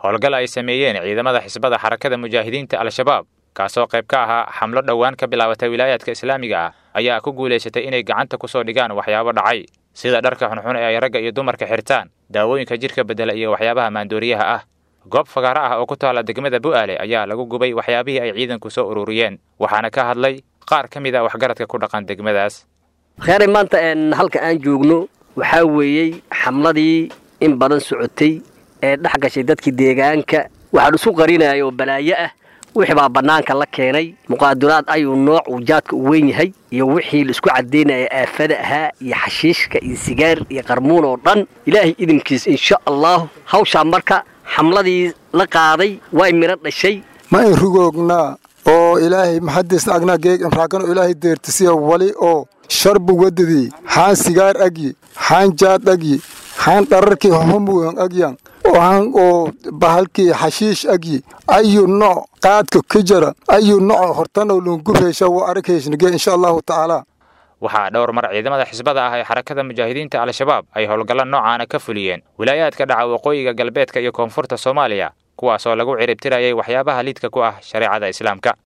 howlgal ay sameeyeen ciidamada xisbada xarakada mujaahidiinta al-shabaab kaasoo qayb ka ahaa xamlo dhowaan ka bilaabatay wilaayaadka islaamiga ah ayaa ku guulaysatay inay gacanta ku soo dhigaan waxyaabo dhacay sida dharka xunxun ee ay ragga iyo dumarka xirtaan daawooyinka jidhka beddela iyo waxyaabaha maandooriyaha ah goob fagaaro ah oo ku taalla degmada bu'aale ayaa lagu gubay waxyaabihii ay ciidanku soo ururiyeen waxaana ka hadlay qaar ka mid a waxgaradka ku dhaqan degmadaas kheyray maanta halka aan joogno waxaa weeyey xamladii in badan socotay ee dhex gashay dadkii deegaanka waxaan isu qarinaya oo balaayo ah wixii baa bannaanka la keenay muqaaduraad ayuu nooc uu jaadka u weyn yahay iyo wixii laisku caddaynaya aafada ahaa iyo xashiishka iyo sigaar iyo qarmuun oo dhan ilaahay idinkiis insha allahu hawshaa marka xamladii la qaaday way midho dhashay ma in rugoognaa oo ilaahay maxadiisna agnaa geeg imraakano ilaahay deertisiya wali oo sharbu wadadii xaan sigaar agyi xaan jaad agyi xaan dhararkii homugan agyan waxaan oo bahalkii xashiish agyi ayu nooc qaadka ka jara ayu nooc hortanoo lungubheysha waa aragheyshnige insha allahu tacaala waxaa dhowr mar ciidamada xisbada ah ee xarakada mujaahidiinta al-shabaab ay howlgalla noocaana ka fuliyeen wilaayaadka dhaca waqooyiga galbeedka iyo koonfurta soomaaliya kuwaasoo lagu ciribtirayay waxyaabaha liidka ku ah shareecada islaamka